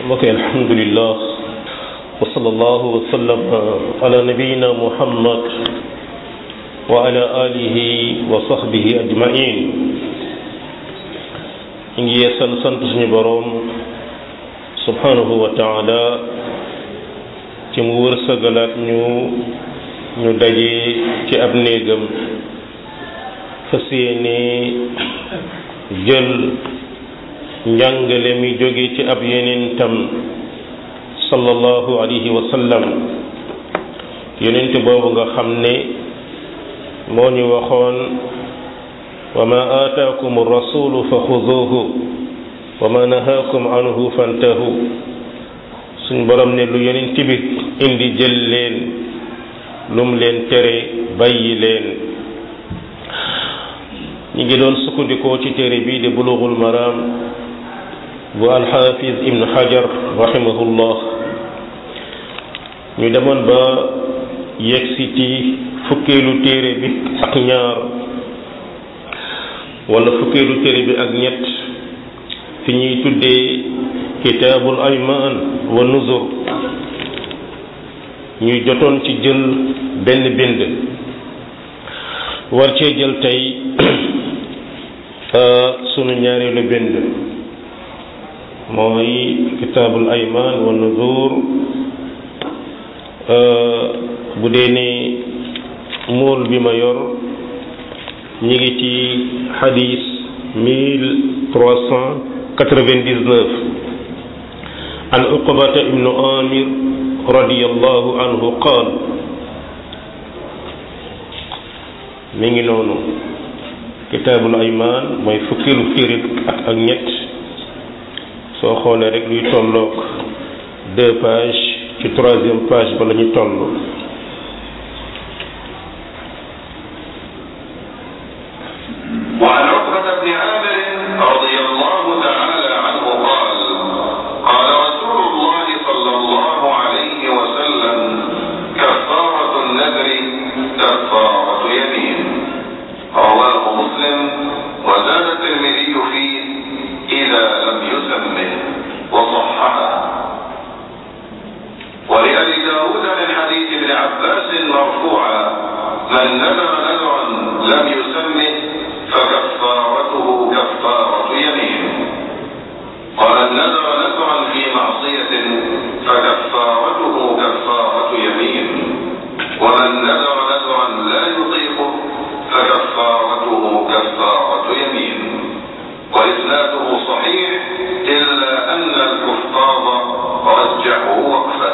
mbokk yi alhamdulillah wa sallallahu wa sallam ala nabiyina muhammad wa ala alihi wa sahbihi ajmain ñu ngi yeesal sant suñu boroom subhanahu wa taala ci mu wërsëgalaat ñu ñu daje ci ab néegam fas yéene jël njàngale mi jóge ci ab yenentam sallallahu alayhi wa sallam yenent boobu nga xam ne moo ñu waxoon wa ma aataakum rasulu fa xuduuhu wa ma nahaakum anhu fantahu suñ borom ne lu yenent bi indi jël leen lum leen tere bàyyi leen ñi ngi doon sukkandikoo ci téere bii di bulughul maram bu alxaafis ibn xajar rahimahullah ñu demoon ba yegsi ci fukkeelu téere bi ak ñaar wala fukkeelu téere bi ak ñett fi ñuy tuddee kitaabul aymaan wa nuzur ñuy jotoon ci jël benn bind war cee jël tey sunu ñaareelu bind mooy kitaabul aymaan wa nuzur bu dee ne mool bi ma yor ñi ngi ci xadis mille trois cent quatre-vingt-dix-neuf an uqbata ibnu amir radiyallahu anhu qaal mi ngi noonu kitaabul aymaan mooy fukkilu firit ak ak ñett soo xoolee rek luy tolloog deux pages ci troisième page ba la ñu toll وعن عقبة بن عامر رضي الله تعالى عنه قال قال رسول الله صلى الله عليه وسلم كفارة النذر كفارة يمين رواه مسلم وزاد الترمذي فيه إذا لم يسمه وصححه ولأبي داود من حديث ابن عباس مرفوعا من نذر نذرا لم يسمه فكفارته كفارة يمين ومن نذر نذرا في معصية فكفارته كفارة يمين ومن نذر نذرا لا يطيقه فكفارته كفارة يمين وإسناده صحيح إلا أن الكفار رجحوا وقفه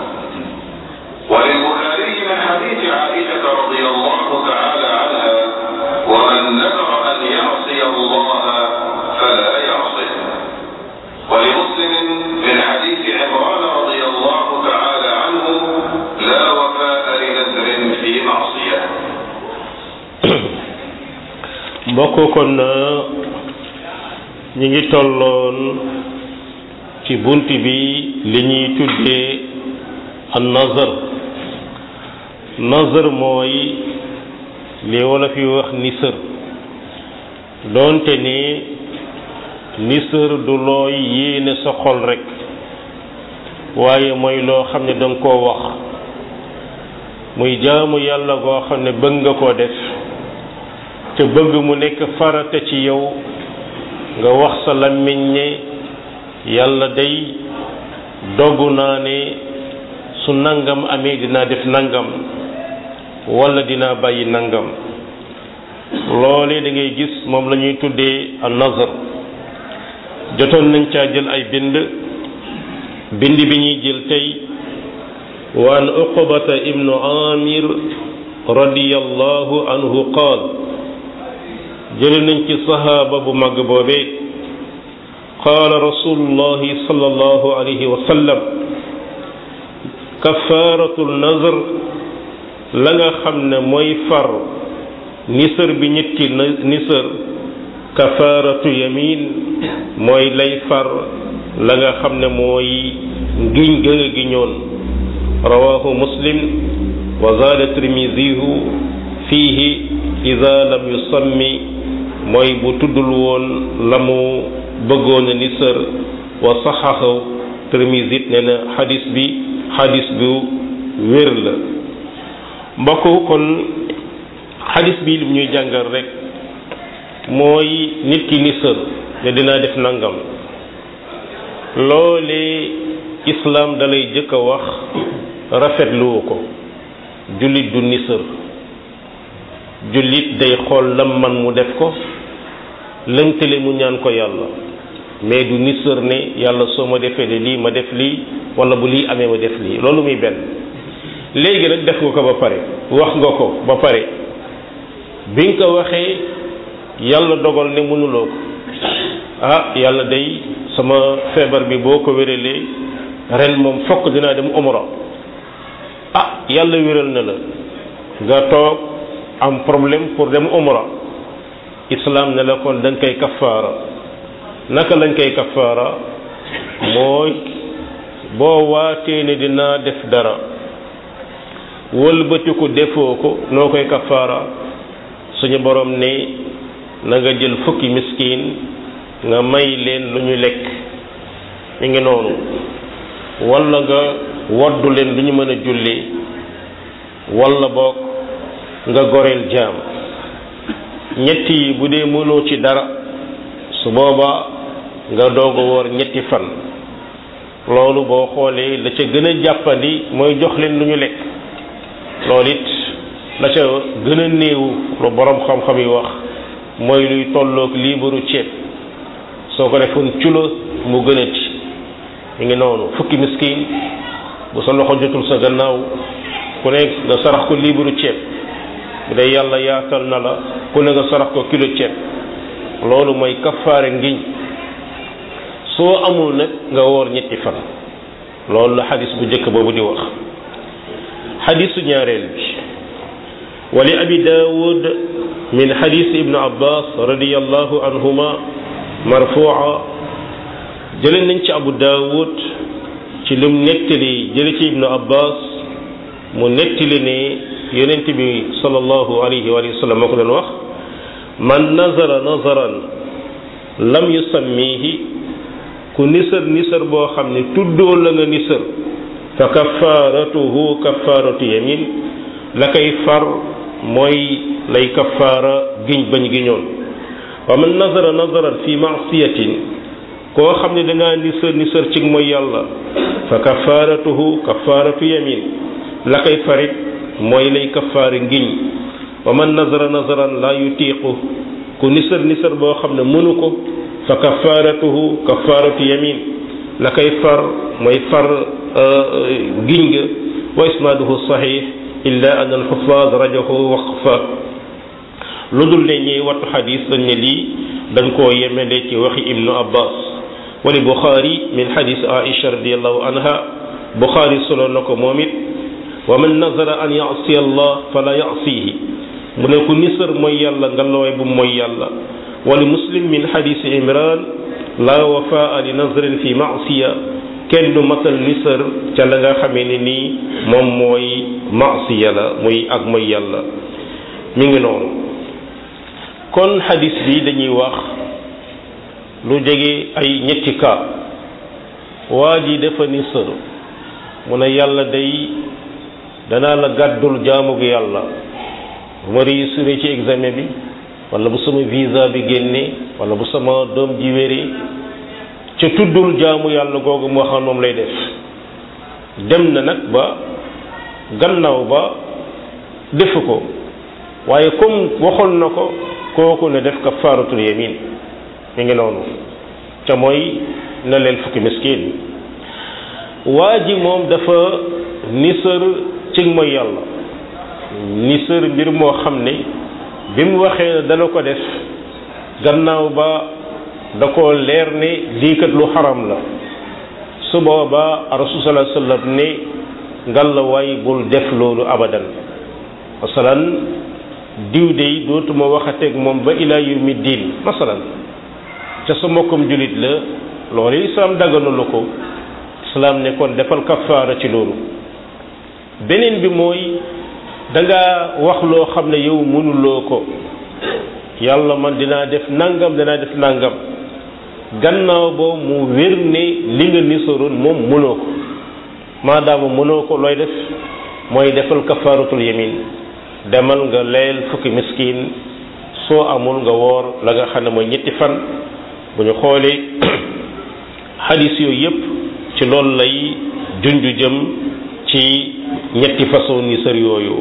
وللبخاري من حديث عائشة رضي الله تعالى عنها ومن نذر أن يعصي الله فلا يعصه ولمسلم من حديث عمران رضي الله تعالى عنه لا وفاء لنذر في معصية mbokk kon ñi ngi tolloon ci bunt bi li ñuy tuddee an nazar nazar mooy li wala fi wax nisër doonte ne nisër du looy yéene sa xol rek waaye mooy loo xam ne danga koo wax muy jaamu yàlla goo xam ne bëgg nga koo def te bëgg mu nekk farata ci yow nga wax sa làmmiñ ne yàlla day dogu naa ne su nangam amee dinaa def nangam wala dinaa bàyyi nangam loolee da ngay gis moom la ñuy tuddee an nazar jotoon nañ caa jël ay bind bind bi ñuy jël tey wa an uqbata ibnu amir radiyallahu anhu qaal jële nañ ci sahaaba bu mag boobee qaala rasulullahi sallallahu alayhi wa sallam kafaaratul nazar la nga xam ne mooy far nisër bi nit ki nisër kafaaratu yamin mooy lay far la nga xam ne mooy ngiñ ga nga giñoon rawahu muslim wa zaada tirmisihu fiihi ida lam yusammi mooy bu tuddul woon la mu bëggoon a nisër wa saxaxaw Tirmisi it nee na xadis bi xadis bu wér la mbokk kon xadis bi lim ñuy jàngal rek mooy nit ki ni sër ne dinaa def nangam loolee islaam dalay jëkk a wax rafetluwu ko jullit du nisër jullit day xool lam man mu def ko lëntale mu ñaan ko yàlla mais du nisër ne yàlla soo ma defee de lii ma def lii wala bu lii amee ma def lii loolu muy benn léegi nag def nga ko ba pare wax nga ko ba pare bi nga ko waxee yàlla dogal ne mënuloo ko ah yàlla day sama feebar bi boo ko wéralee ren moom fokk dinaa dem umra ah yàlla wéral na la nga toog am problème pour dem umra islam ne la kon da nga koy kafaara naka lañ koy kafaara mooy boo waatee ne dinaa def dara wëlbatiku defoo ko noo koy kafaara suñu borom ne na nga jël fukki miskin nga may leen lu ñu lekk mi ngi noonu walla nga woddu leen lu ñu mën a julli walla boog nga goreel jaam ñett yi bu dee mënoo ci dara su boobaa nga doog a woor ñetti fan loolu boo xoolee la ca gën a jàppandi mooy jox leen lu ñu lekk loolu it la ca gën a néew lu borom xam-xam yi wax mooy luy tolloog liibaru ceeb soo ko defoon culo mu gën a ci mi ngi noonu fukki miskin bu sa loxo jotul sa gannaaw ku ne nga sarax ko liibaru ceeb bu dee yàlla yaatal na la ku ne nga sarax ko kilo ceeb loolu mooy kafaare ngiñ soo amul nag nga woor ñetti fan loolu la xadis bu njëkk boobu di wax xadisu ñaareel bi wali abi daawud min xadis ibnu abbas radiallahu anhuma marfua jële nañ ci abu daawud ci lim nettali jële ci ibnu abbas mu nettali ne yonent bi sallallahu alayhi wa sallam moo ko doon wax man nazara nazaran lam yusammihi ku nisër nisër boo xam ne tuddoo la nga nisër fa kafaratuhu kafaratu yamin la koy far mooy lay kafaara giñ bañ giñoon wa man nazara nazaran fi maasiyatin koo xam ne dangaa nisër nisër ci mooy yàlla fa kafaratuhu kafaratu yamin la koy farit mooy lay kafaari ngiñ wa man nazara nazaran la yutiqu ku nisër nisër boo xam ne mënu ko fa kafaratuhu kafaratu yamin la koy far mooy far giñ ga wa isnaaduhu sahih illa an alxufaaz rajahu waqfa lu dul ne ñiy wattu xadis dañ ne lii dañ koo yemele ci waxi ibnu abbas wali buxaari min xadis aisha radiallahu anha buxaari solo na ko moom it wa man nazara an yasiya allah fala yasihi mu ne ku nisër mooy yàlla nga looy bu mooy yàlla wali muslim min xadisi imran la wafaa li nazrin fi masiya kenn du matal nisër ca la nga xamee ne nii moom mooy masiya la muy ak mooy yàlla mi ngi noonu kon xadis bi dañuy wax lu jege ay ñetti cas waa ji dafa nisër mu ne yàlla day danaa la gàddul jaamu gi yàlla bu ma réussir ci examen bi wala bu sama visa bi génnee wala bu sama doom ji wéree ca tuddul jaamu yàlla googu moo xam moom lay def dem na nag ba gannaaw ba defu ko waaye comme waxoon na ko kooku ne def kafaaratul yamin mi ngi noonu ca mooy na leen fukki miskin waa ji moom dafa nisër ci mooy yàlla nisër mbir moo xam ne bi mu waxee ne dana ko def gannaaw ba da ko leer ne lii kat lu xaram la su boobaa rasul sallallahu alayhi wasallam ne ngalla waay bul def loolu abadan masalan diw dey dootuma waxateeg moom ba ila yawmi diin masalan ca sa mbokkam julit la loolu islam dagganu la ko islam ne kon defal kafaara ci loolu beneen bi mooy da nga wax loo xam ne yow mënuloo ko yàlla man dinaa def nangam dinaa def nangam gannaaw boo mu wér ne li nga nisoroon moom mënoo ko maadaama mënoo ko looy def mooy defal kafaaratul yamin demal nga leel fukki miskin soo amul nga woor la nga xam ne mooy ñetti fan bu ñu xoolee xadis yooyu yépp ci loolu lay junju jëm ci ñetti façon ni sër yooyu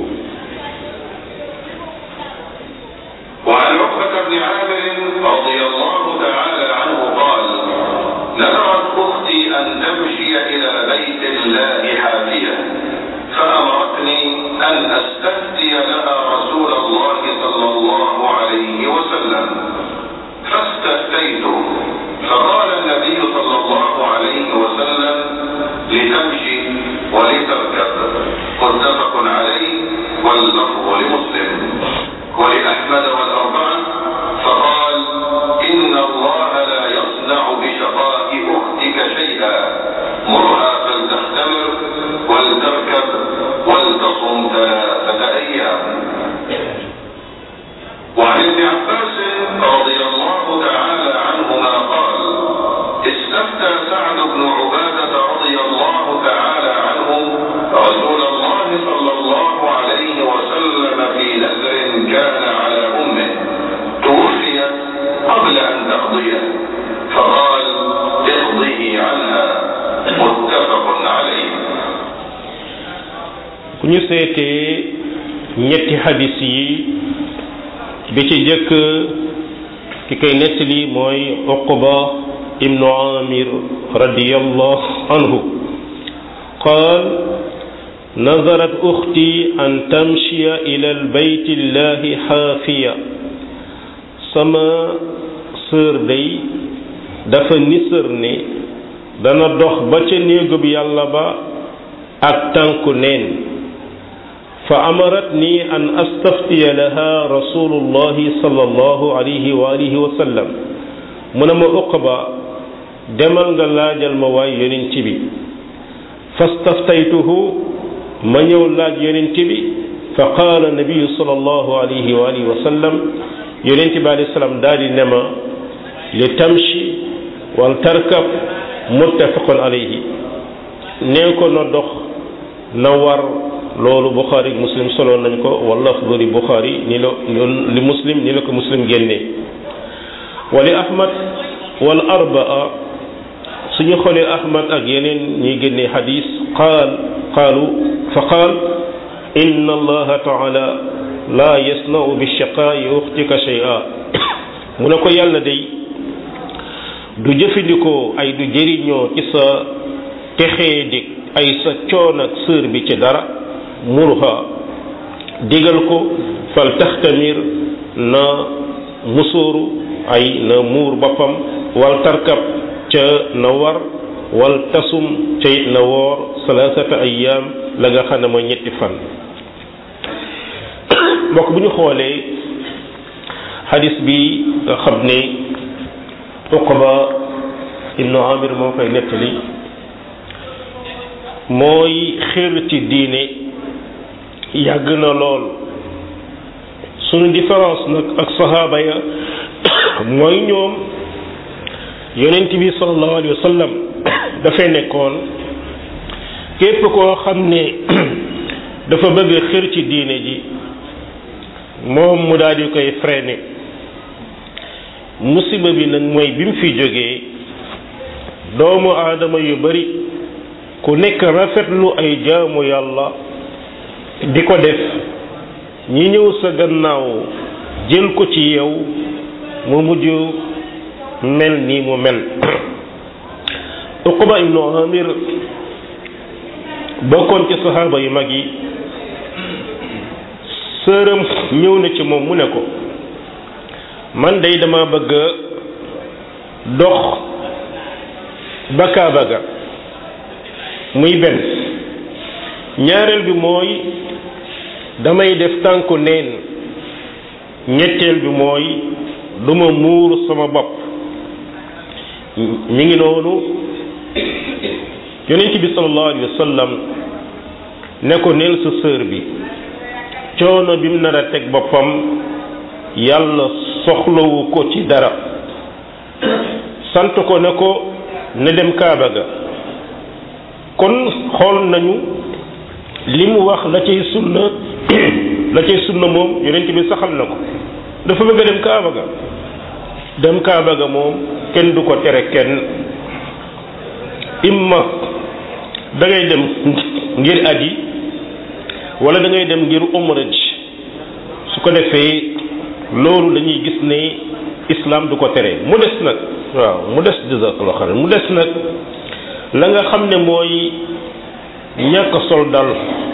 وعن عقبة بن عامر رضي الله تعالى عنه قال نذرت أختي أن تمشي إلى بيت الله حافية فأمرتني أن أستفتي لها رسول الله صلى الله عليه وسلم فاستفتيت فقال النبي صلى الله عليه وسلم لتمشي ولتركب متفق عليه واللفظ لمسلم ولأحمد والأربعة فقال إن الله لا يصنع بشقاء أختك شيئا مرها فلتختمر ولتركب ولتصم ثلاثة أيام وعن ابن عباس رضي الله تعالى عنهما قال استفتى سعد بن عبادة رضي الله تعالى عنه رسول الله صلى الله عليه وسلم في نذر كان على أمه توفيت قبل أن تقضيه فقال اقضه عنها متفق عليه ku ñu seetee ñetti hadis yi bi ci jëkk ki koy nettali mooy uqba ibnu amir radiyallahu anhu qaal nazarat ukhti an tamshiya ila albayt llahi xaafiya sama sœur day dafa nisër ne dana dox ba ca néegub yàlla ba ak tànku neen fa amaratni an astaftiya laha rasulullahi sallallahu alayhi wa alihi wa sallam mu ne ma uqba demal nga laajal ma waay yonent bi fastaftaytuhu ma ñëw laaj yonent bi fa qaala nabiyu sallallahu alayhi wa alihi wa sallam yonent bi alayhi salaam daal di ne ma li tamshi wal tarkab muttafaqun alayhi nee ko na dox na war loolu buxaari muslim solo nañ ko wala afdali buxaari ni la li muslim ni la ko muslim génnee wali ahmad wal arbaa suñu xoolee ahmad ak yeneen ñuy génnee xadis qaal qaalu fa qaal inna allaha taala la yasnau bi shaqaa'i uxtika shay'a mu ne ko yàlla day du jëfandikoo ay du jëriñoo ci sa texee dig ay sa coon ak sër bi ci dara murha digal ko fal taxtamir na musóoru ay na muur boppam wal tarkab ca na war wal tasum ca it na woor salaasata ayyaam la nga xam ne mooy ñetti fan mbokk bu ñu xoolee xadis bi nga xam ne uqba ibnu amir moo koy nettali mooy xër ci diine yàgg na lool suñu différence nag ak saxaaba ya mooy ñoom yonent bi sallallahu alayhi wa sallam dafay nekkoon képp koo xam ne dafa bëgg xër ci diine ji moom mu daal di koy freiné musiba bi nag mooy bi mu fi jógee doomu aadama yu bari ku nekk rafetlu ay jaamu yàlla di ko def ñi ñëw sa gannaaw jël ko ci yow mu mujj mel nii mu mel uqba ibnu amir bokkoon ci saxaaba yu mag yi sërëm ñëw na ci moom mu ne ko man day dama bëgg dox ba Kaaba ga muy benn ñaareel bi mooy damay def tànku neen ñetteel bi mooy duma muur sama bopp mi ngi noonu yonent bi sallallahu alayhi wa sallam ne ko neel sa sœur bi coono bi mu nar a teg boppam yàlla soxlawu ko ci dara sant ko ne ko ne dem kaaba ga kon xool nañu li mu wax la cay sunna la cay sunna moom yonent bi saxal na ko dafa bëgg a dem kaaba ga dem kaaba ga moom kenn du ko tere kenn imma da ngay dem ngir aji wala da ngay dem ngir umra ji su ko defee loolu dañuy gis ne islam du ko tere mu des nag waaw mu des jazakallahu xayran mu des nag la nga xam ne mooy ñàkk sol dal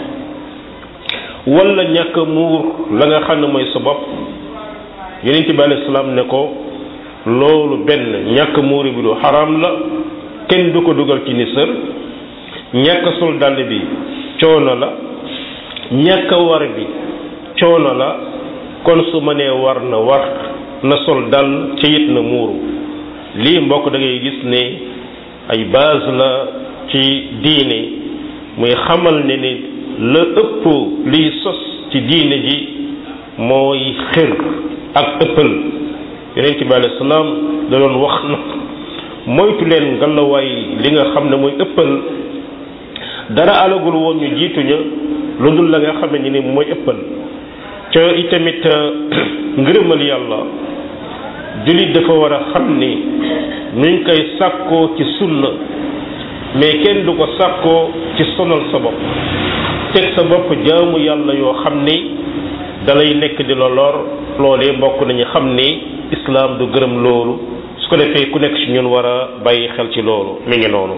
wala ñàkk muur la nga xam ne mooy sa bopp yonent bi alayhi salaam ne ko loolu benn ñàkk muuri bi lu xaraam la kenn du ko dugal ci nisër ñàkk sol dàll bi coono la ñàkk war bi coono la kon su ma nee war na war na sol dal ca it na muuru lii mbokk da ngay gis ne ay base la ci diine muy xamal ne ni la ëpp liy sos ci diine ji mooy xër ak ëppal yonent bi alayhi salaam da doon wax na moytu leen ngalawaay li nga xam ne mooy ëppal dara alagul woon ñu jiituña lu dul la nga xam ne ni mooy ëppal ca itamit ngërëmal yàlla jullit dafa war a xam ni ñu ngi koy sàkkoo ci sunna mais kenn du ko sàkkoo ci sonal sa bopp teg sa bopp jaamu yàlla yoo xam ni dalay nekk di la lor loolee mbokk nañu xam ni islaam du gërëm loolu su ko defee ku nekk ci ñun war a bàyyi xel ci loolu mi ngi noonu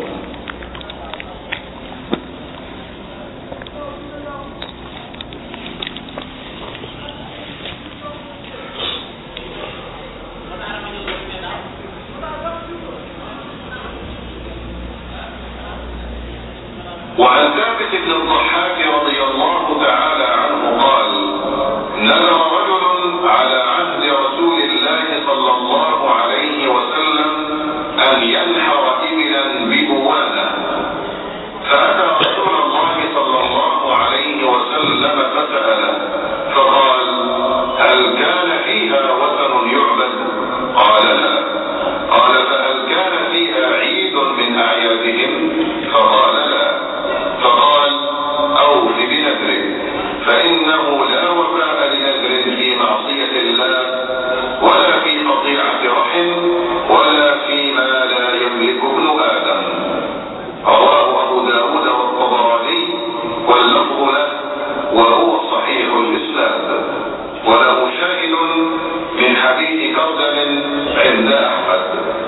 وعن ثابت بن الضحاك رضي الله تعالى عنه قال نذر رجل على عهد رسول الله صلى الله عليه وسلم أن ينحر إبلا ببوانة فأتى رسول الله صلى الله عليه وسلم فسأله فقال هل كان فيها وثن يعبد قال لا قال فهل كان فيها عيد من أعيادهم فقال لا فقال أوف بنذرك فإنه لا وفاء لنذر في معصية الله ولا في قطيعة رحم ولا فيما لا يملك ابن آدم رواه أبو داود والطبراني واللفظ له وهو صحيح الإسناد وله شاهد من حديث كردم عند أحمد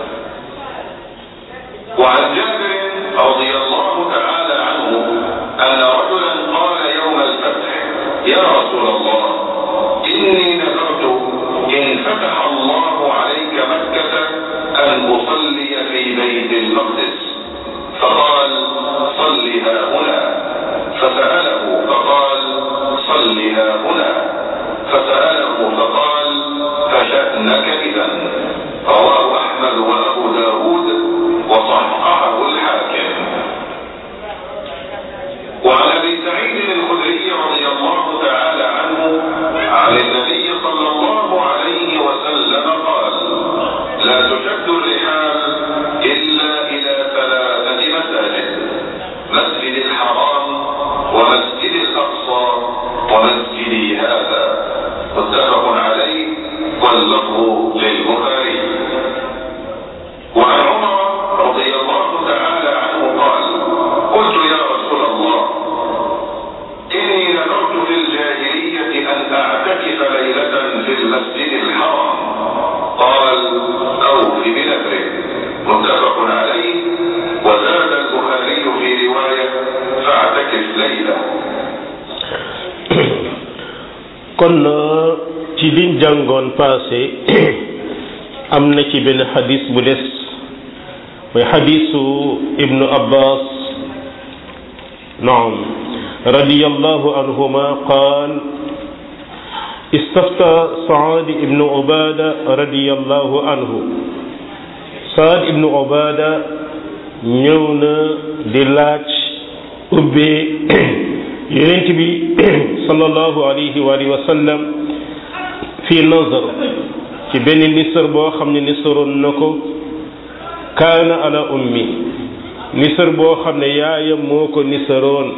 وعن جابر رضي الله تعالى عنه أن رجلا قال يوم الفتح يا رسول الله إني نذرت إن فتح الله عليك مكة أن أصلي في بيت المقدس فقال صل ها هنا فسأله فقال صل ها هنا فسأله فقال فشأنك إذا رواه أحمد وأبو داود وصححه الحاكم وعن ابي سعيد الخدري رضي الله تعالى عنه عن النبي صلى الله عليه وسلم قال لا تشد الرحال الا الى ثلاثه مساجد مسجد الحرام ومسجد الاقصى ومسجدي هذا متفق عليه واللفظ للبخاري وعن عمر رضي الله تعالى عنه قال قلت يا رسول الله إني نذرت في الجاهلية أن أعتكف ليلة في المسجد الحرام قال أوف بنذرك متفق عليه وزاد البخاري في رواية فاعتكف ليلة kon ci liñ jàngoon passé am na ci benn xadis bu des mooy xadisu ibnu abbas naam radiyallahu anhuma qaal istafta saad ibnu ubada radiyallahu anhu saad ibnu ubada ñëw na di laaj ubbee yonent bi sallallahu alayhi wa alihi wa sallam fii nazar ci benn nisar boo xam ne nisaroon na ko kaana ala ummi nisër boo xam ne yaayam moo ko nisëroon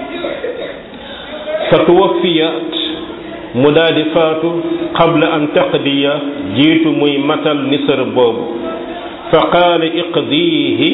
fa tuwaffiyat mu daal di faatu qabla an taqdiya jiitu muy matal nisër boobu fa qaala iqdiihi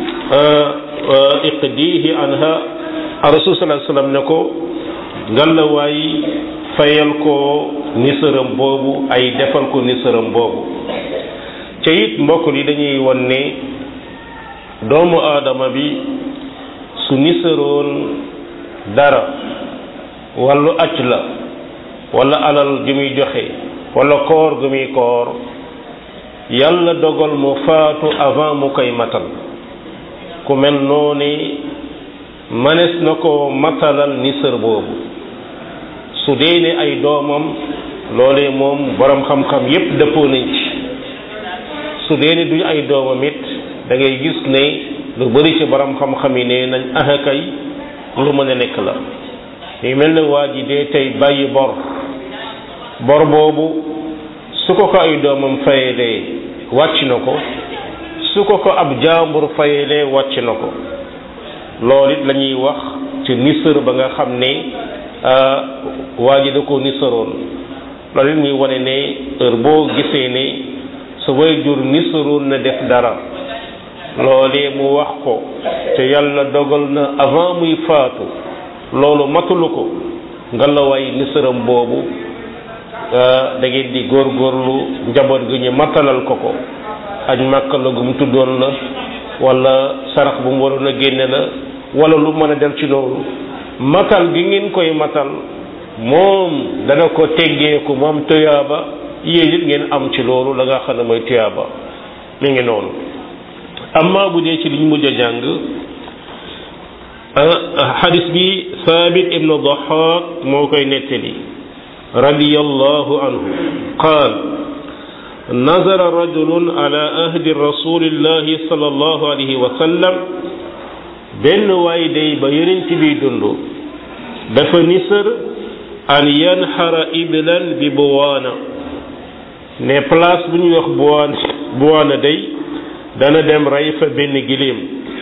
iqdiihi anha rasul sallallahu alayhi wasallam ne ko ngalawaay fayal ko nisëram boobu ay defal ko nisëram boobu ca it mbokk li dañuy won ne doomu aadama bi su nisëroon dara wàllu acc la wala alal ju muy joxe wala koor gu muy koor yàlla dogal mu faatu avant mu koy matal ku mel noonu manes na ko matalal nisër boobu su dee ne ay doomam loolee moom borom xam-xam yépp dëppoo nañ ci su dee ne duñ ay doomam it da ngay gis ne lu bari ci borom xam-xam yi ne nañ ahakay lu mën a nekk la yu mel ne waa ji dee tey bàyyi bor bor boobu su ko ko ay doomam fayelee wàcc na ko su ko ko ab jaambur fayelee wàcc na ko loolu it la ñuy wax ci nisër ba nga xam ne waa ji da ko nisëroon loolu it muy wane ne heure boo gisee ne sa way jur nisëroon na def dara loolee mu wax ko te yàlla dogal na avant muy faatu loolu matulu ko nga la way nisëram boobu da ngeen di góorgóorlu njaboot gi ñu matalal ko ko aj màkka la gu mu tuddoon la wala sarax bu mu waroon a génne la wala lu mën a dem ci loolu matal gi ngeen koy matal moom dana ko teggeeku moom tuyaaba yéen it ngeen am ci loolu la nga xam ne mooy tuyaaba mi ngi noonu amma bu dee ci liñ mujj a jàng xadis bi Saabit ibnu Dahaak moo koy nettali radiyallahu anhu qaal nazara rajulun ala ahdi rasulillahi sallallahu alayhi wa sallam benn waay day ba yonent bi dund dafa nisër an yanxara iblan bi buwaana ne place bu ñuy wax buwaana buwaana day dana dem rey fa benn giléem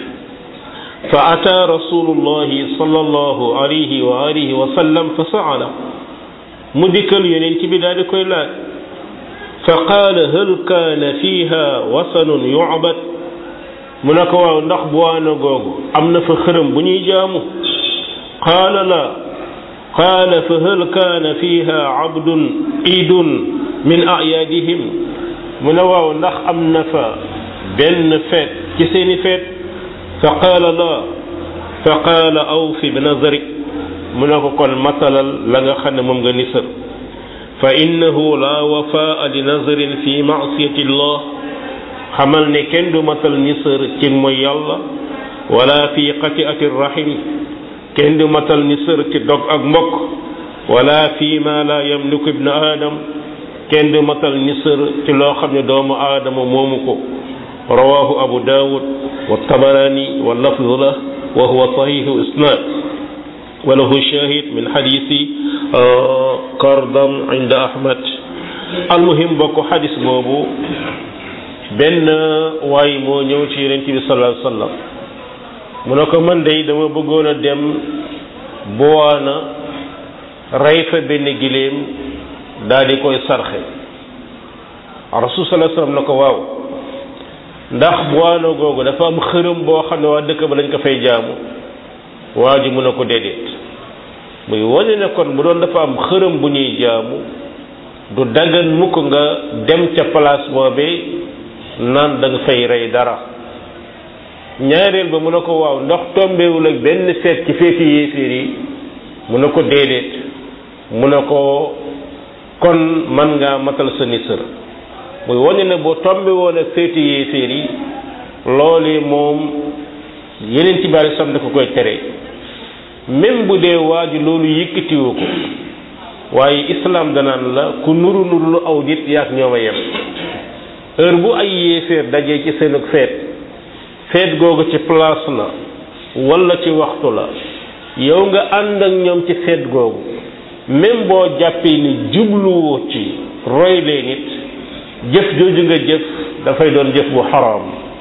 fa ata rasulullahi sallallahu alayhi wa alihi wa sallam fa saala mu dikkal yonent bi daal di koy laaj fa qaala hal kaana fiha wasanun yucbad mu ne ko waaw ndax buwaana googu am na fa xërëm bu ñuy jaamu qaala la qaala fa hal kaana fiha abdun iidun min ayaadihim mu ne waaw ndax am na fa benn feet ci seeni feet fa qaala la fa qaala awfi bi nazarik mu ne ko kon matalal la nga xam ne moom nga nisër fa innahu la wafaa li nazarin fi maasiyati llah xamal ne kenn du matal nisër ci mooy yàlla wala fi qati'ati rahim kenn du matal nisër ci dog ak mbokk wala fi ma la yamliku ibnu aadam kenn du matal nisër ci loo xam ne doomu aadama moomu ko rawahu abu dawud wa tabarani wa lafzu la wa huwa sahihu isnad wa lahu shahid min hadisi kardam inda ahmad almuhim bokk xadis boobu benn waay moo ñëw ci yonent bi sallallahu alayhi wasallam mu ne ko man day dama bëggoon a dem buwaana rey fa benn giléem daal di koy sarxe rasul sallallahu alayhi wasallam na ko waaw ndax buwaana googu dafa am xërëm boo xam ne waa dëkk ba lañ ko fay jaamu waa ji mu ne ko déedéet muy wane ne kon bu doon dafa am xërëm bu ñuy jaamu du dagan mukk nga dem ca place boobee naan da nga fay rey dara ñaareel ba mu ne ko waaw ndox tombewul ak benn feet ci feeti yéeféer yi mu ne ko déedéet mu ne ko kon man ngaa matal sa nisër muy wane ne boo tombe woon ak feeti yéeféer yi loolu moom yeneen ci bari sam dafa koy tere même bu dee waaju loolu yëkkatiwu ko waaye islam danaan la ku nuru nuru lu aw nit yaak ñoom a yem heure bu ay yéeféer dajee ci seenug feet feet googu ci place la wala ci waxtu la yow nga ànd ak ñoom ci feet googu même boo jàppee ni jubluwoo ci roy leen it jëf jooju nga jëf dafay doon jëf bu xaraam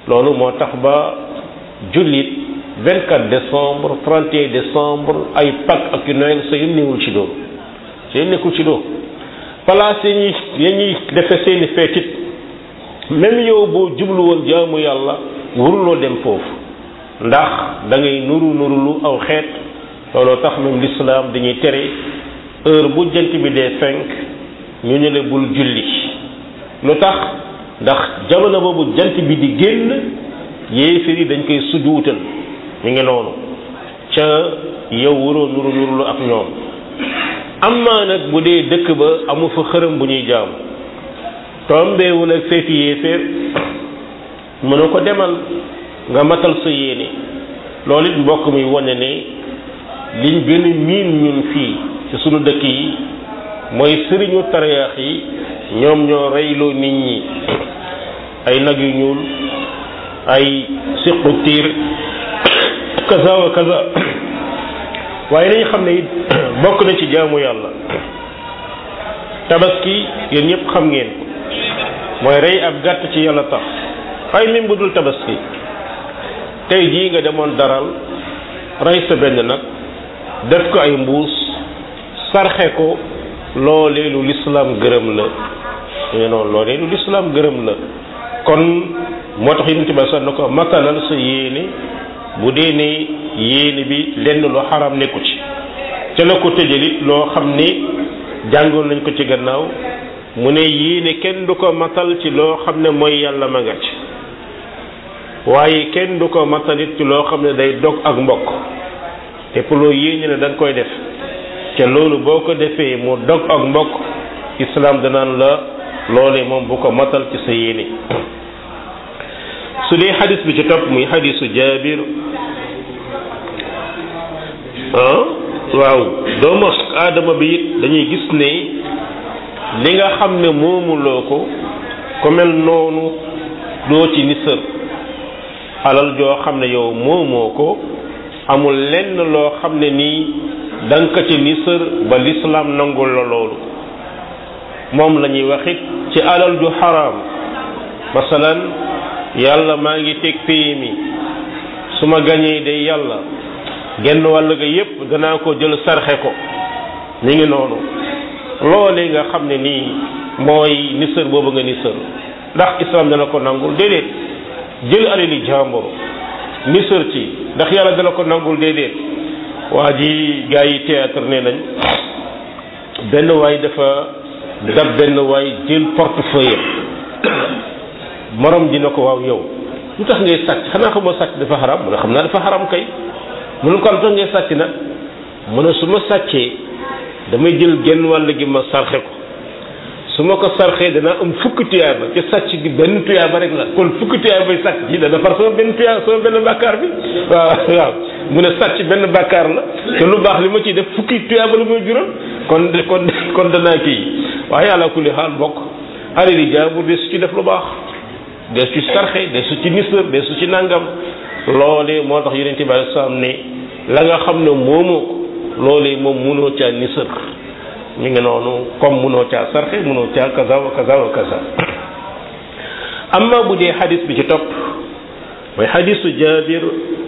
loolu moo tax ba jullit 24 décembre 31 décembre ay Pâques ak yu Noël sa yëm newul ci loolu sa yëm nekkul ci loolu place yi ñuy ya ñuy defe seeni feetit même yow boo jublu woon jaamu yàlla waruloo dem foofu ndax da ngay nuru nurulu aw xeet looloo tax même l'islam dañuy tere heure bu jant bi dee fenk ñu ne la bul julli lu tax ndax jamono boobu jant bi di génn yéefir yi dañ koy sujuutal mi ngi noonu ca yow waroo nuru nurulu ak ñoom amma nag bu dee dëkk ba amu fa xërëm bu ñuy jaam tombeewul ak feeti yéeféer mënu ko demal nga matal sa yéene loolu it mbokk muy wane ne liñ gën a miin ñun fii ci sunu dëkk yi mooy sëriñu tariyaax yi ñoom ñoo reyloo nit ñi ay nag yu ñuul ay siqu tiir kaza wa kaza waaye nañ xam ne it bokk na ci jaamu yàlla tabaski yéen ñëpp xam ngeen mooy rey ab gàtt ci yàlla tax waaye même bu dul tabaski tey jii nga demoon daral rey sa benn nag def ko ay mbuus sarxe ko loolee lu lislaam gërëm la ñu noonu loolee lu lislaam gërëm la kon moo tax yonent bi sax na ko matalal sa yéene bu dee ne yéene bi lenn lu xaram nekku ci ca la ko tëjalit loo xam ni jàngoon nañ ko ci gannaaw mu ne yéene kenn du ko matal ci loo xam ne mooy yàlla ma nga ci waaye kenn du ko matalit ci loo xam ne day dog ak mbokk te pour loo yéene ne da nga koy def te loolu boo ko defee mu dog ak mbokk islam danaan la loolee moom bu ko matal ci sa yéene su dee xadis bi ci topp muy xadisu jaabir ah waaw doomu aadama bi it dañuy gis ne li nga xam ne moomuloo ko ku mel noonu doo ci nisër alal joo xam ne yow moomoo ko amul lenn loo xam ne nii danga ko ci nisër ba lislaam nangul la loolu moom la ñuy waxit ci alal ju xaraam masalan yàlla maa ngi teg PMI su ma gañee de yàlla genn wàll ga yépp danaa ko jël sarxe ko ñu ngi noonu loolee nga xam ne nii mooy nisër boobu nga nisër ndax islam dana ko nangul déedéet jël alali jàmbur nisër ci ndax yàlla dana ko nangul déedéet waa ji gaa yi théâtre nee nañ benn waay dafa dab benn waay jël portefeuille morom ji na ko waaw yow lu tax ngay sàcc xanaa xamoo sàcc dafa xaram mu ne xam naa dafa xaram kay mu ne ko lu tax ngay sàcc nag mu ne su ma sàccee damay jël genn wàll gi ma sarxe ko su ma ko sarxee danaa am fukki tuyaaba ci sàcc gi benn tuyaaba rek la kon fukki tuyaaba yi sàcc ji dana far sama benn tuyaaba sama benn bàkkaar bi waaw waaw mu ne sàcc benn bàkkaar la te lu baax li ma ciy def fukki tuyaaba la muy jural kon kon kon danaa kii waaye ala kulli xaal bokk alali jaambur de su ci def lu baax de su ci sarxe de su ci nisër de su ci nangam loolee moo tax yonent bi alei salaam ne la nga xam ne moomoo ko loolee moom munoo caa nisër mi ngi noonu comme munoo caa sarxe munoo caa kaza wa kaza wa kaza amma bu dee xadis bi ci topp mooy xadisu jabir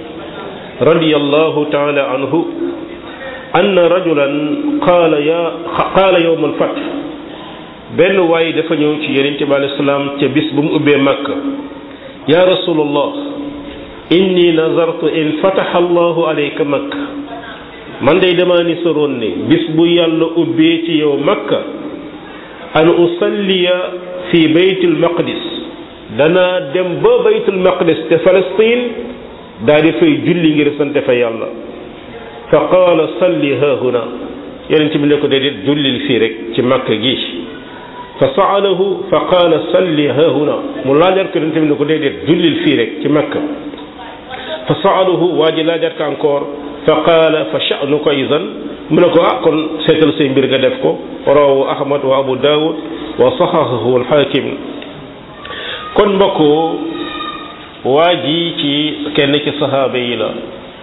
radiyallahu taala anhu anna rajulan qaala ya qaala yowma alfath benn waay dafa ñëw ci yonent bi alayhi salaam ca bis bu mu ubbee makka ya rasulallah inni nazartu in fataha allahu alayka makka man day damaa ni soroon ne bis bu yàlla ubbee ci yow makka an usalliya fi baytil maqdis danaa dem ba baytul maqdis te Palestine daa di fay julli ngir sante fa yàlla fa qaala salli haahuna yonent bi ne ko déedéet jullil fii rek ci makka gi fa saalahu fa qaala salli haahuna mu laajar ko yonent bi ne ko déedéet jullil fii rek ci makka fa saalahu waa ji laajar ko encore fa qaala fa sha'nuka idan mu ne ko ah kon seetal say mbir nga def ko rawahu ahmad wa abu daawud wa saxahahu alxaakim kon mbokk waa ji ci kenn ci saxaaba yi la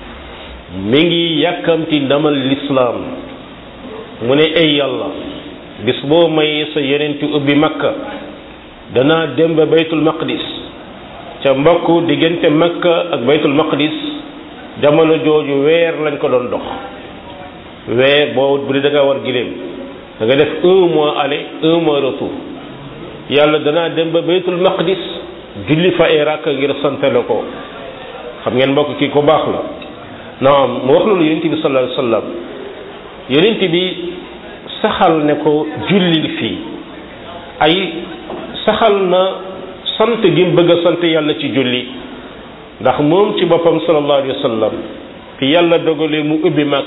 mi ngi yàkkamti ndamal lislaam mu ne ay yàlla bis boo mayee sa yenenti ubbi makka danaa dem ba baytul maqdis ca mbokk diggante makka ak baytul maqdis jamono jooju weer lañ ko doon dox weer boo bu dee da nga war giléem da nga def un mois aller un mois retour yàlla danaa dem ba baytul maqdis julli fa ay rakk ngir santale ko xam ngeen mbokk kii ko baax la naam mu wax loolu yonent bi sallallahu alayhi wasallam yonent bi saxal ne ko jullil fii ay saxal na sant gi mu bëgg a sant yàlla ci julli ndax moom ci boppam sallallahu alayhi wasallam fi yàlla dogalee mu ubbi mag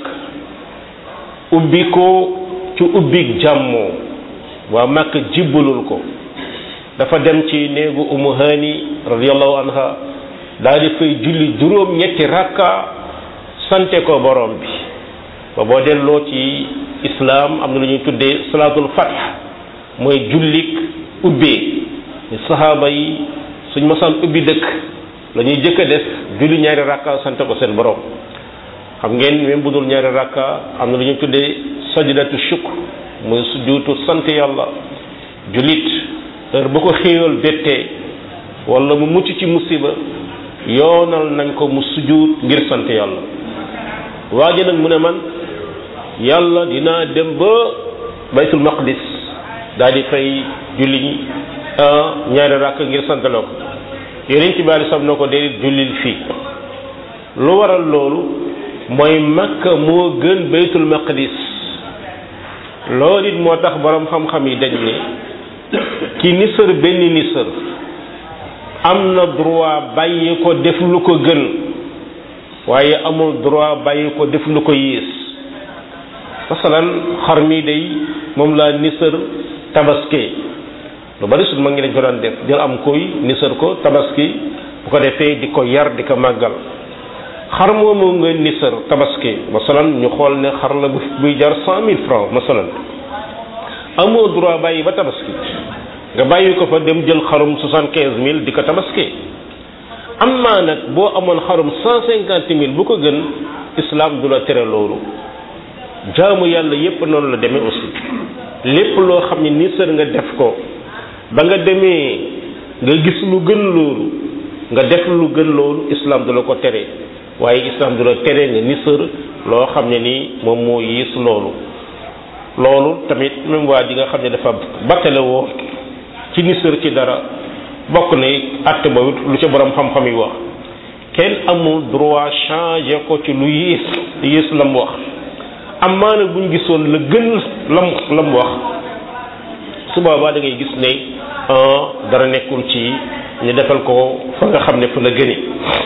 ubbi ko ci ubbi jàmmoo waa màkk jibbalul ko dafa dem ci néegu umu hani radiyallahu anha daal di fay julli juróom ñetti rakka sante ko borom bi ba boo delloo ci islaam am na lu ñuy tuddee salaatul fath mooy jullik ubbee saxaaba yi suñ masaan ubbi dëkk la ñuy jëkk a def julli ñaari rakka sante ko seen borom xam ngeen même bu dul ñaari rakka am na lu ñuy tuddee sajdatu shukr muy sujjuutu sant yàlla jullit heure bu ko xéewal bettee wala mu mucc ci musiba yoonal nañ ko mu sujjuut ngir sant yàlla waa ji nag mu ne man yàlla dinaa dem ba baytul maqdis daal di fay julli ñaari rakk ngir sant la ko yeneen ci bari sam na ko déedéet jullil fii lu waral loolu mooy makka moo gën baytul maqdis loolu it moo tax borom xam-xam yi dañ ne ki nisër benn nisër am na droit bàyyi ko def lu ko gën waaye amul droit bàyyi ko def lu ko yées masalan xar mi day moom laa nisër tabaski lu bari sut ma ngi dañ ko daan def jël am koy nisër ko tabaski bu ko defee di ko yar di ko màggal xar moomu nga nisër tabaski masalan ñu xool ne xar la buy jar cent mille francs masalan amoo droit bàyyi ba tabaski nga bàyyi ko fa dem jël xarum soixante quinze mille di ko tabaski am naa nag boo amoon xarum cent cinquante mille bu ko gën islam du la tere loolu jaamu yàlla yépp noonu la demee aussi lépp loo xam ne nisër nga def ko ba nga demee nga gis lu gën loolu nga def lu gën loolu islam du la ko tere waaye islam du la tere nga nisër loo xam ne nii moom moo yiis loolu loolu tamit même waa ji nga xam ne dafa battale woo ci nisër ci dara bokk na àtte boobu lu ca borom xam-xam yi wax kenn amul droit changer ko ci lu yiis yiis la mu wax amaana buñ gisoon la gën lam la mu wax su boobaa da ngay gis ne dara nekkul ci ñu defal ko fa nga xam ne fa la gëne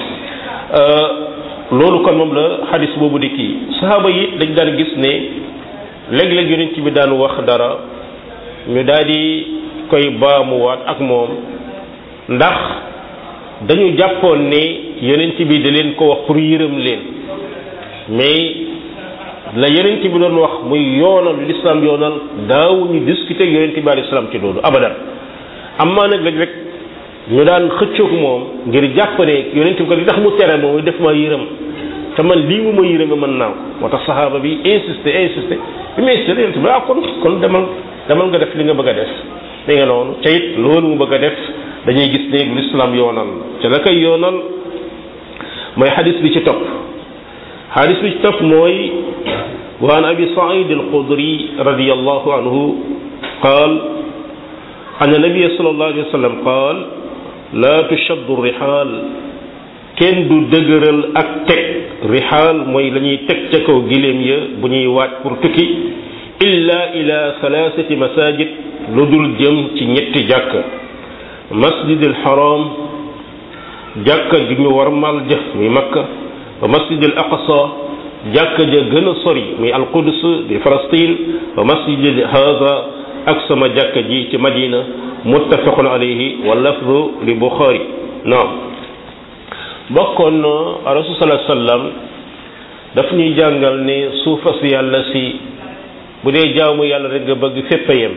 loolu kon moom la xadis boobu di kii saxaaba yi dañ daan gis ne léeg-léeg yonent bi daan wax dara ñu daal di koy baamuwaat ak moom ndax dañu jàppoon ne yonent bi da leen ko wax pour yërëm leen mais la yonent bi doon wax muy yoonal l'islam yoonal daawuñu discuter ak yonent bi alayhi salaam ci loolu abadan amaa nag léeg rek ñu daan xëccoog moom ngir jàpp ne yonent bi ko li tax mu tere moom def ma yërëm te man lii mu ma yërëme mën naa ko moo tax saxaaba bi insisté insisté bi mu insisté yonent bi ah kon kon demal demal nga def li nga bëgg a def li nga noonu ca it loolu mu bëgg a def dañuy gis ne l'islam yoonal ca la koy yoonal mooy xadis bi ci topp xadis bi ci topp mooy wa an abi said alxudri radiallahu anhu qaal an nabia sallallahu alayhi wa sallam qaal laa tushaddu rixaal kenn du dëgëral ak teg rixaal mooy la ñuy teg ca kaw giléem ya bu ñuy waaj pour tukki illa ila salaasati masajid lu dul jëm ci ñetti jàkk masjid al haram jàkka ju ñu war mal jëf muy makka wa masjid al aqsa jàkka ja gën a sori muy al quds di Palestine wa masjid hada ak sama jàkka ji ci madina muttafaqun alayhi wa lafdu li buxaari naam bokkoon na rasul sallallahu alayhi wasallam daf ñuy jàngal ne suufas yàlla si bu dee jaamu yàlla rek nga bëgg fépp a yem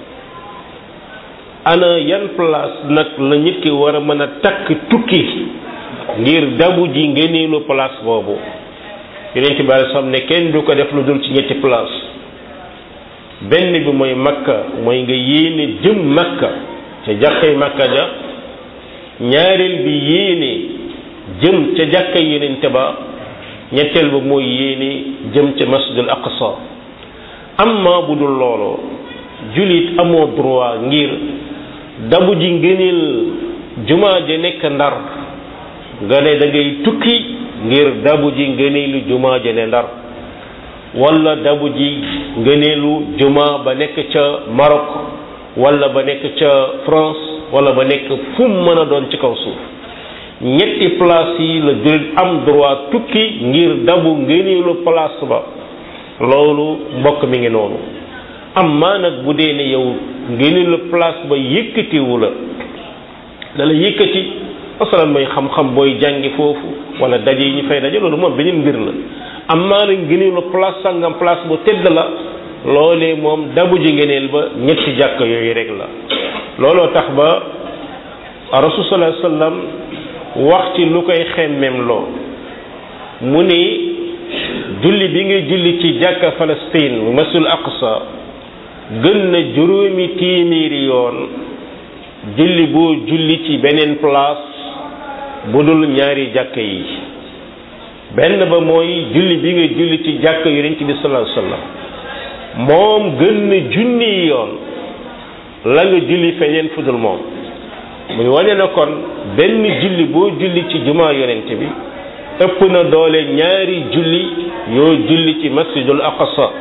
ana yan place nag la nit ki war a mën a takk tukki ngir dabu ji ngeneelu place boobu yeneen ci bari sam ne kenn du ko def lu dul ci ñetti place benn bi mooy makka mooy nga yéene jëm makka ca jàkkay makka ja ñaareel bi yéene jëm ca jàkka yonente ba ñetteel ba mooy yéene jëm ca masjidul aqsa amma bu dul loolu julit amoo droit ngir dabu ji ngëneel jumaa ja nekk ndar nga ne da ngay tukki ngir dabu ji ngëneelu jumaa ja ne ndar wala dabu ji ngëneelu jumaa ba nekk ca Maroc wala ba nekk ca France wala ba nekk fu mu mën a doon ci kaw suuf ñetti place yi la julit am droit tukki ngir dabu ngëneelu place ba loolu mbokk mi ngi noonu amma nag bu dee ne yow ngëneelu place ba yëkkatiwu la da la yëkkati masalan mooy xam-xam booy jàngi foofu wala daje yi ñu fay daje loolu moom beneen mbir la amma nag ngëneelu place sangam place bu tedd la loolee moom dabu ji ngëneel ba ñetti jàkk yooyu rek la looloo tax ba rasul sallallahu alayhi wasallam wax ci lu koy xemmem loo mu ni julli bi nga julli ci jàkka Palestine mu masul aqsa gën na juróomi téeméeri yoon julli boo julli ci beneen place bu dul ñaari jàkka yi benn ba mooy julli bi nga julli ci jàkka yonent bi sallallahu alayhi wasallam moom gën na junni yoon la nga julli feneen fu dul moom muy wane na kon benn julli boo julli ci jumaa yonent bi ëpp na doole ñaari julli yoo julli ci masjidul aqsa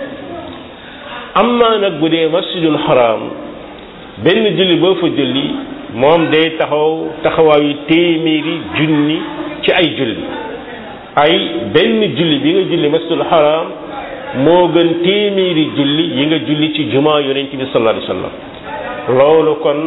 amma nag bu dee masjidul haram benn julli boo fa julli moom day taxaw taxawaayu téeméeri junni ci ay julli ay benn julli bi nga julli masjidul haram moo gën téeméeri julli yi nga julli ci jumaa yonent bi sallallahu alayhi wasallam loolu kon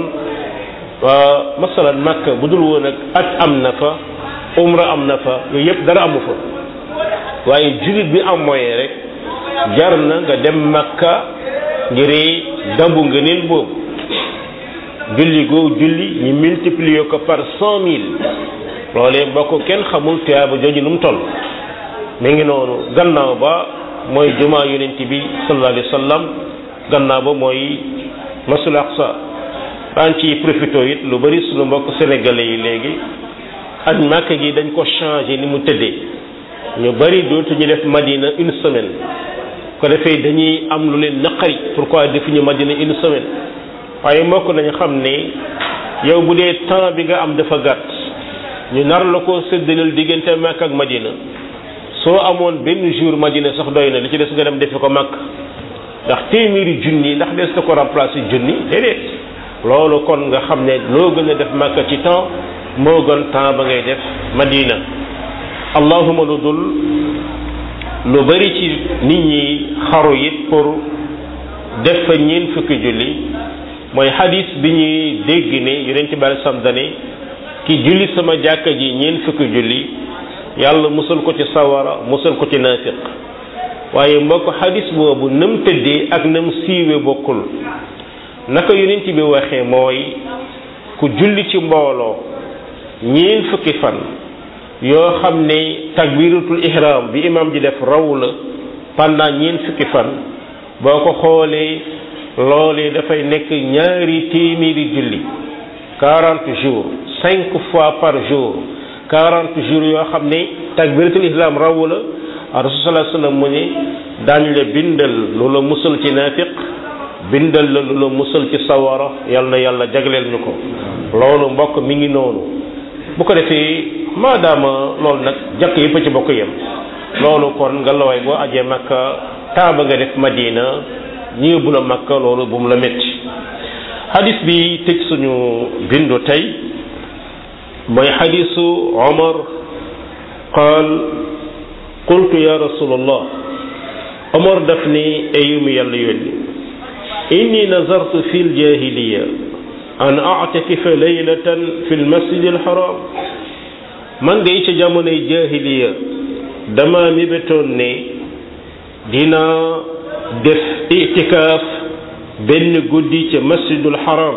masalan makka bu dul woon ak at am na fa umra am na fa yooyu yëpp dara amu fa waaye jullit bi am moyen rek jar na nga dem makka ngir dabu ngëneel boobu julli goo julli ñu multiplier ko par cent mille loolee boo ko kenn xamul tuyaaba jooju nu mu toll mi ngi noonu gannaaw ba mooy jumaa yonent bi sallallahu alayhi wa sallam gannaaw ba mooy masul aqsa daan ci profité it lu bari suñu mbokk sénégalais yi léegi ak màkk gi dañ ko changé ni mu tëddee ñu bari dootu ñu def madina une semaine ko defee dañuy am lu leen naqari pourquoi defuñu madina une semaine waaye mbokk nañu xam ne yow bu dee temps bi nga am dafa gàtt ñu nar la ko séddaleel diggante màkk ak madina soo amoon benn jour madina sax doy na li ci des nga dem defe ko màkk ndax téeméeri junni ndax des na ko remplacer junni déedéet loolu kon nga xam ne loo gën a def màkk ci temps moo gën temps ba ngay def madina allahuma lu dul lu bari ci nit ñi xaru it pour def fa ñeen fukki julli mooy hadis bi ñuy dégg ne yonent bi alei sam dane ki julli sama jàkka ji ñeen fukki julli yàlla musal ko ci sawara musal ko ci naafiq waaye mbokk hadis boobu nam tëddee ak nam siiwe bokkul naka yonent bi waxee mooy ku julli ci mbooloo ñeen fukki fan yoo xam ne takbiratul ihram bi imam ji def raw la pendant ñeen fukki fan boo ko xoolee loolee dafay nekk ñaari téeméeri julli quarante jours cinq fois par jour quarante jours yoo xam ne takbiratul ihram raw la rasul sallallahu alayhi wasallam mu ne daañ la bindal lu la musal ci naafiq bindal la lu la musal ci sawara yal na yàlla jagleel ñu ko loolu mbokk mi ngi noonu bu ko defee maadaama loolu nag jàkk yëpp ci bokk yem loolu kon nga la waay boo ajee makka taaba nga def madina ñi yóbbu la makka loolu bu mu la métti hadis bi tëj suñu bindu tey mooy hadisu omar qaal qultu ya rasulallah omar daf ni ayumi yàlla yónni inni nazartu fi ljahiliya an a'takifa laylatan fi lmasjid alharam man de ca jamonoy jahiliya dama mébétoon ne dina def itikaaf benn guddi ca masjidul haram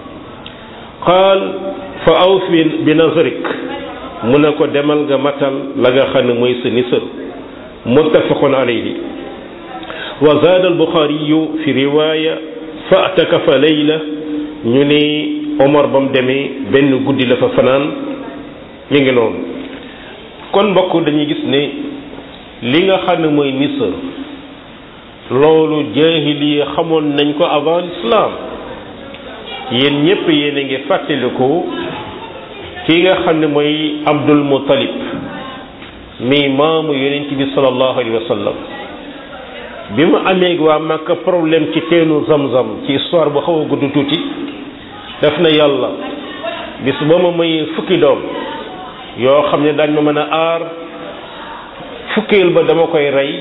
qaal fa awfi bi nazrik mu ne ko demal nga matal la nga xam ne mooy sa nisër muttafaqun alayhi wa zaada albuxaariyu fi riwaaya fa atakafa layla ñu ni Omar ba mu demee benn guddi la fa fanaan mi ngi noonu kon mbokk dañuy gis ne li nga xam ne mooy nisër loolu jaahiliya xamoon nañ ko avant l'islam yéen ñépp yéen a ngi fàttaliku ki nga xam ne mooy Abdul Muttalib mi maamu yonent bi sallallahu alayhi wa sallam bi mu amee waa Makka problème ci teenu zam-zam ci histoire bu xaw a gudd tuuti def na yàlla bis ba ma mayee fukki doom yoo xam ne dañ ma mën a aar fukkeel ba dama koy rey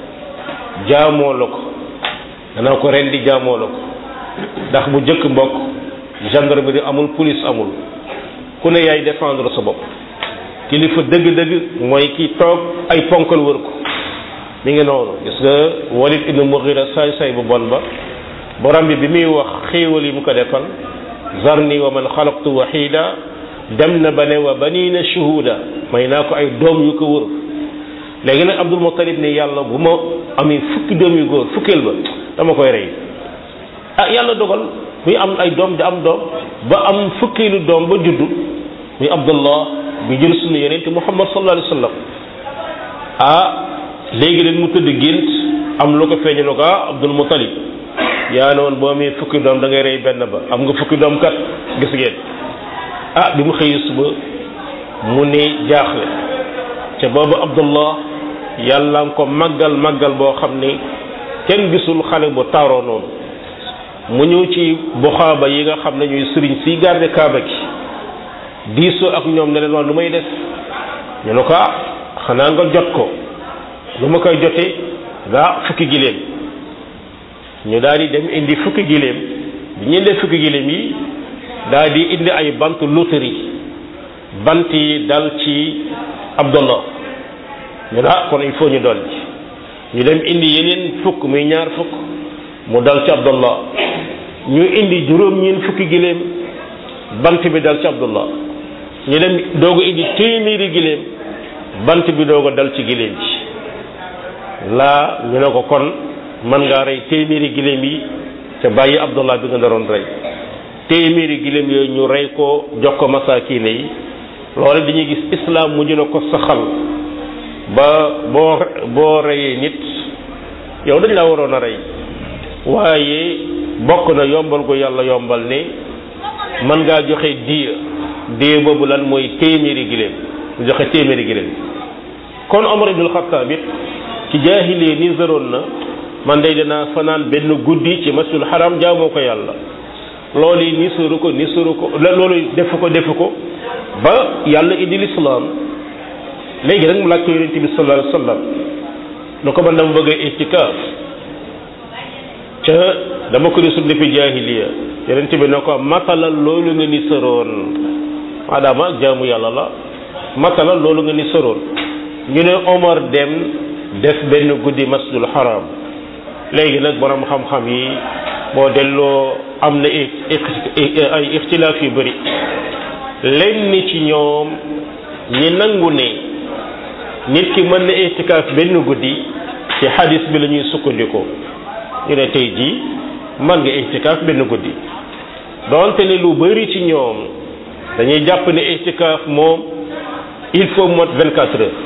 jaamoo la ko danaa ko ren di jaamoo la ko ndax bu jëkk mbokk gendarmerie amul police amul ku ne yaay défendre sa bopp kilifa dëgg-dëgg mooy ki toog ay ponkal wër ko mi ngi noonu gis nga Walid ibn Mughira saay saay bu bon ba borom bi bi muy wax xéewal yi mu ko defal zarni wa man xalaqtu wahida dem na ba ne wa banina shuhuda may naa ko ay doom yu ko wër léegi nag Abdul Muttalib ne yàlla bu ma amee fukki doom yu góor fukkeel ba dama koy rey ah yàlla dogal muy am ay doom di am doom ba am fukkeelu doom ba juddu muy Abdullah bi jël sunna yonent Muhammad sallallahu alayhi wa sallam ah léegi leen mu tëdd gént am lu ko feeñu ne ko ah Abdul Muttalib yaa ne woon boo amee fukki doom da ngay rey benn ba am nga fukki doom kat gis ngeen ah bi mu xëyee suba mu ne jaaxle ca boobu Abdullah yàlla nga ko màggal màggal boo xam ne kenn gisul xale bu taaroo noonu mu ñëw ci buxaaba yi nga xam ne ñuy sëriñ si garde kaaba gi diisoo ak ñoom ne leen wax lu may def ñu ne ko ah xanaa nga jot ko lu ma koy jotee gaa fukki giléem ñu daal di dem indi fukki giléem bi ñu indee fukki giléem yi daal di indi ay bant loterie bant yi dal ci Abdullah ñu ne ah kon il faut ñu dolli ñu dem indi yeneen fukk muy ñaar fukk mu dal ci Abdullah ñu indi juróom-ñeent fukki giléem bant bi dal ci Abdullah ñu dem doog a indi téeméeri giléem bant bi doog a dal ci giléem ji laa ñu ne ko kon mën ngaa rey téeméeri giléem yi te bàyyi Abdullah bi nga naroon rey téeméeri giléem yooyu ñu rey ko jox ko masaakiine yi loolu dañuy gis islam mujj na ko saxal ba boo boo reyee nit yow dañ la waroon a rey waaye bokk na yombal ko yàlla yombal ne mën ngaa joxe diya diya boobu lan mooy téeméeri giléem joxe téeméeri giléem kon Omar ibnul Xattaab it ci jaahilee ni zëroon na man day dinaa fanaan benn guddi ci masjidul haram jaamoo ko yàlla loolu yi ni suru ko ni suru ko loolu defu ko defu ko ba yàlla indi lislaam léegi nag mu laaj ko yonent bi sallallahu alayhi wa sallam nu ko man dama bëgg a itikaaf ca dama ko gisul depuis jaahiliya yonent bi ne ko matalal loolu nga ni sëroon maadaama jaamu yàlla la matalal loolu nga ni sëroon ñu ne Omar dem def benn guddi masjidul haram léegi nag borom xam-xam yi boo delloo am na ay ixtilaaf yu bëri lenn ci ñoom ñi nangu ne nit ki mën na itikaaf benn guddi ci hadis bi la ñuy sukkandikoo ñu ne tey jii man nga itikaaf benn guddi donte ne lu bëri ci ñoom dañuy jàpp ne itikaaf moom il faut mot vingt quatre heures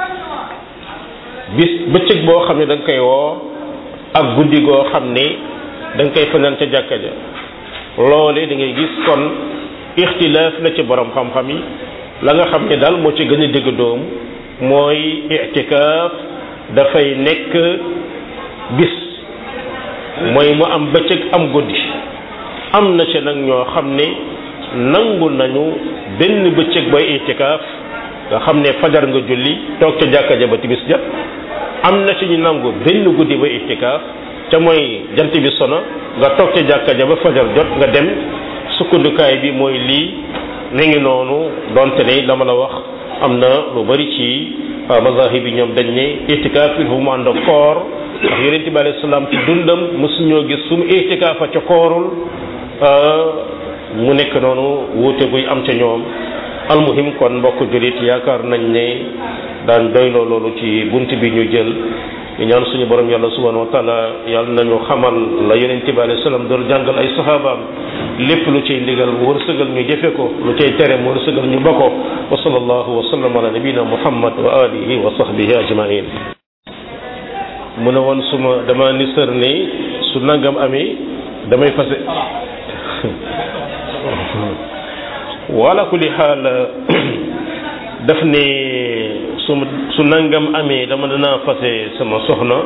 bis bëccëg boo xam ne da nga koy woo ak guddi goo xam ne da nga koy fanaan ca jàkka ja loole da ngay gis kon ixtilaaf la ci borom xam-xam yi la nga xam ne daal moo ci gën a dégg doom mooy itikaaf dafay nekk bis mooy mu am bëccëg am guddi am na ci nag ñoo xam ne nangu nañu benn bëccëg booy itikaaf nga xam ne fajar nga julli toog ca jàkka ja ba tibis jot am na ci ñu nangu benn guddi ba itikaaf ca mooy jant bi sono nga toog ca jàkka ja ba fajar jot nga dem sukkandukaay bi mooy lii mi ngi noonu donte ne la ma la wax am na lu bari ci mazahib yi ñoom dañ ne itikaaf il faut mu ànd ak koor ndax yonente bi alayhi salaam ci dundam mosuñoo gis su mu itikaafa ca koorul mu nekk noonu wuute guy am ca ñoom almuhim kon mbokk julit yaakaar nañ ne daan doyloo loolu ci bunt bi ñu jël ñu ñaan suñu borom yàlla subhanahu wa taala yàlla nañu xamal la yonente bi alayhi salaam doon jàngal ay sahabaam lépp lu cay ndigal mu wërsëgal ñu jëfe ko lu cay tere mu wërsëgal ñu ba ko wa sallallahu wa sallam ala nabina muhammad wa alihi wa sahbihi ajmain mu ne woon suma dama ni sër ni su nangam amee damay fase wala kulli xaal daf ne su su nangam amee dama danaa fase sama soxna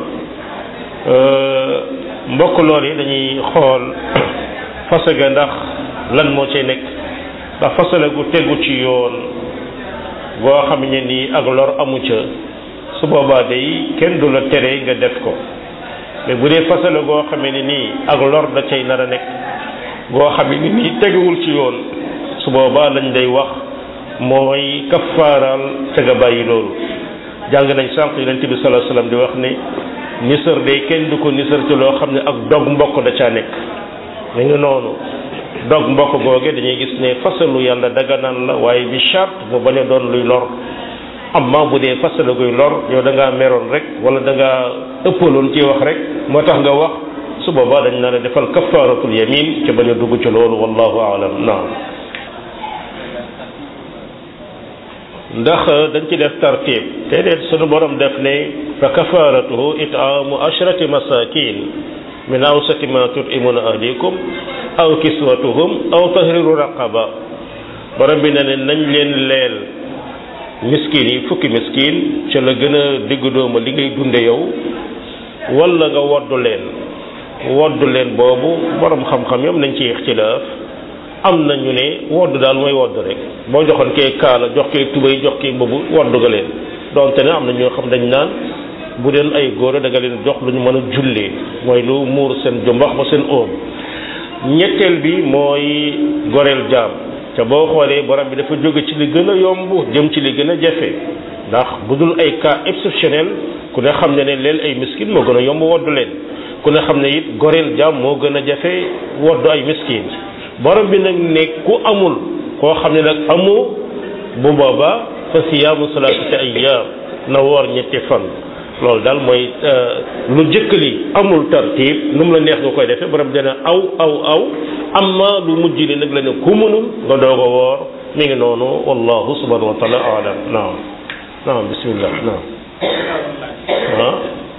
mbokk lool yi dañuy xool fase ga ndax lan moo cay nekk ndax fasale gu tegu ci yoon goo xam ne nii ak lor amu ca su boobaa day kenn du la tere nga def ko mais bu dee fasale goo xam ne nii ak lor da cay nar a nekk goo xam ne nii teguwul ci yoon su boobaa lañ day wax mooy kaffaaral te nga bàyyi loolu jàng nañ sànq yonent bi sallallahu alayhi wasallam di wax ne nisër day kenn du ko nisër ci loo xam ne ak dog mbokk da caa nekk mu ngi noonu dog mbokk googe dañuy gis ne fasalu yàlla daganaan la waaye bi charte mu bañ a doon luy lor amma bu dee fasalu guy lor yow da ngaa meroon rek wala da ngaa ëppaloon ci wax rek moo tax nga wax su boobaa dañ na la defal kafaaratul yamin ci bañ a dugg ci loolu wallahu aalam naam ndax dañ ci def tartib te deet sunu borom def ne fa kafaratuhu itaamu ashrati masakin min awsati ma tutimuna ahlikum aw kiswatuhum aw tahriru raqaba borom bi ne ne nañ leen leel miskin yi fukki miskin ca la gën a diggu dooma li ngay dunde yow wala nga woddu leen woddu leen boobu borom xam-xam yom nañ ci ixtilaaf am na ñu ne wodd daal mooy wodd rek boo joxoon kee kaala jox kee tubay jox kee mbubu wodd nga leen donte ne am na ñoo xam dañ naan bu deen ay góor da nga leen jox lu ñu mën a jullee mooy lu muur seen jumbax ba seen oom ñetteel bi mooy goreel jaam te boo xoolee borom bi dafa jóge ci li gën a yomb jëm ci li gën a jafe ndax bu dul ay cas exceptionnel ku ne xam ne ne leen ay miskin moo gën a yomb wodd leen ku ne xam ne it goreel jaam moo gën a jafe wodd ay miskin borom bi nag ne ku amul koo xam ne nag amu bu booba fa siyaamu salaasati ayyaam na woor ñetti fan loolu daal mooy lu jëkk li amul tartiib nu mu la neex nga koy defee borom dana aw aw aw amma lu mujj li nag la ne ku mënul nga doog a woor mi ngi noonu wallahu subhanahu wa taala alam naam naam bismillah naam ah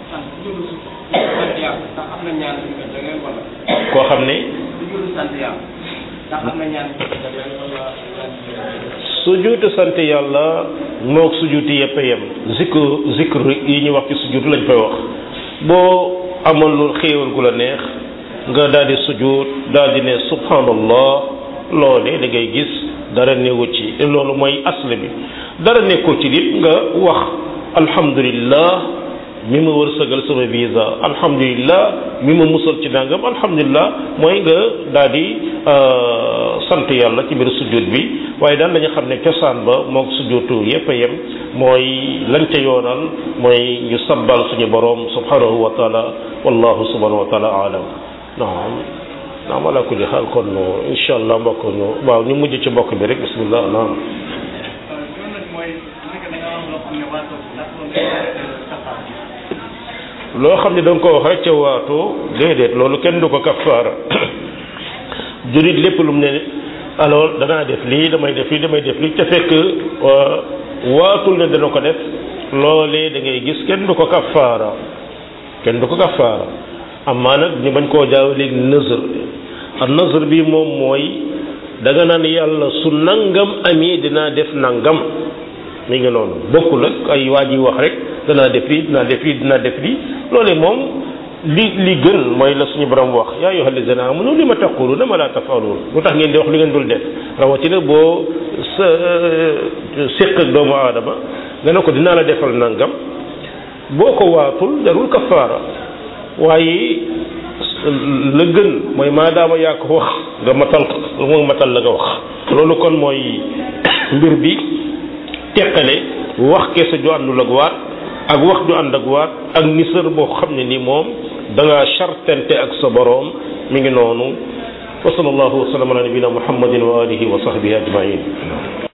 koo xam ne sujuutu sant yàlla moog sujuuti yëpp a yem zikru zikru yi ñu wax ci sujuut lañ koy wax boo amoon lu xéewal gu la neex nga daal di sujuut daal di ne subhanallah loolee da ngay gis dara newu ci loolu mooy asl bi dara nekkul ci nit nga wax alhamdulillah mi ma wërsëgal sama visa alhamdulillah mi ma musal ci nangam alhamdulillah mooy nga daal di sant yàlla ci biir sujjóot bi waaye daal dañu xam ne cosaan ba moog sujjóotu yépp a yem mooy lañ ca yoonal mooy ñu sabbal suñu boroom subhanahu wa taala wallahu subhanahu wa taala alam naam naam ala kulli xaal kon insha allah mbokk ñu waaw ñu mujj ci mbokk bi rek bismillah naam loo xam ne da nga ko wax rek ca waatu déedéet loolu kenn du ko kafaara jurit lépp lu mu ne alors danaa def lii damay def lii damay def lii ca fekk waatul ne dana ko def loolee da ngay gis kenn du ko kafaara kenn du ko kafaara amaa nag ñu bañ koo jaaw léegi nëzër ak nëzër bi moom mooy da nga naan yàlla su nangam amee dinaa def nangam mi ngi noonu bokkul ak ay waa ji wax rek danaa def lii dinaa def lii dinaa def lii loolee moom li li gën mooy la suñu borom wax yaa ayyuhal lazina amanu li ma taquluna ma la tafalun lu tax ngeen di wax li ngeen dul def rawatina boo sa séq ak doomu aadama nga ne ko dinaa la defal nangam boo ko waatul jarul kafaara waaye la gën mooy maadaama yaa ko wax nga matal nga matal la nga wax loolu kon mooy mbir bi teqale wax kese ju àndul ak waat ak wax ju ànd ak waat ak nisër boo xam ne ni moom da nga chartante ak sa boroom mi ngi noonu wa sallallahu wa sallam ala nabina muhammadin wa alihi wa sahbihi ajmain